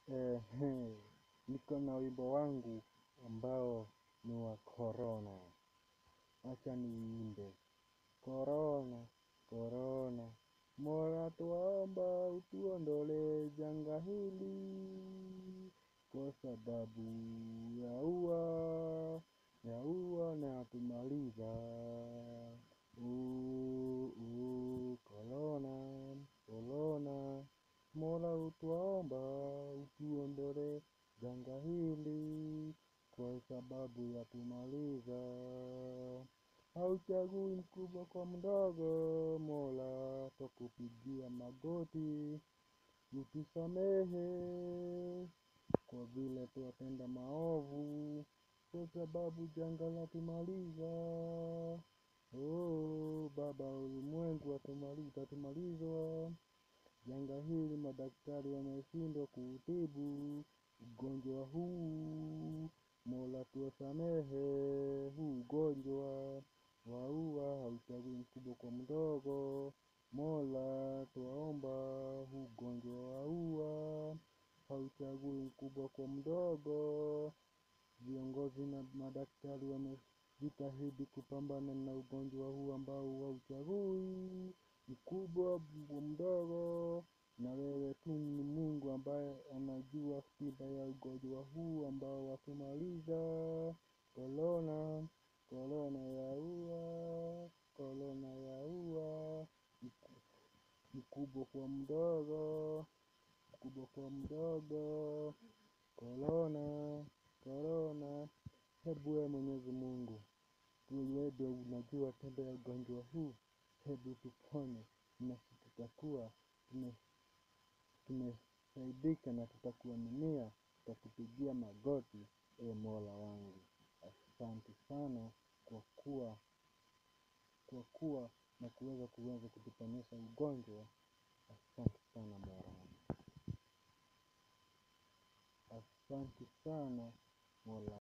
Ehe, niko na wimbo wangu ambao ni wa corona. Acha niimbe. Corona, corona, Mola twaomba utuondolee janga hili, kwa sababu yaua, yaua na yatumaliza. Uh, uh, corona, corona, Mola utwaomba utuondolee janga hili, kwa sababu yatumaliza. Hauchagui mkubwa kwa mdogo, Mola twakupigia magoti, utusamehe kwa vile twatenda maovu, kwa sababu janga latumaliza. Oh, Baba wa ulimwengu atumaliza, utatumalizwa. Janga hili madaktari wameshindwa kuutibu ugonjwa huu, Mola tuwasamehe, huu ugonjwa waua, hauchagui mkubwa kwa mdogo, Mola twaomba, huu ugonjwa waua, hauchagui mkubwa kwa mdogo. Viongozi na madaktari wamejitahidi kupambana na ugonjwa huu ambao hauchagui mkubwa mdogo, na wewe tu ni Mungu ambaye anajua tiba ya ugonjwa huu ambao watumaliza. Corona, corona yaua, corona yaua, mkubwa kwa mdogo, mkubwa kwa mdogo, corona, corona. Hebu we Mwenyezi Mungu, wewe ndio unajua tiba ya ugonjwa huu, hebu tuponye, nasi tutakuwa tume tumesaidika na tutakuaminia, tutakupigia magoti, e Mola wangu. Asante sana kwa kuwa kwa kuwa na kuweza kuweza kutuponyesha ugonjwa. Asante sana Mola wangu, asante sana Mola.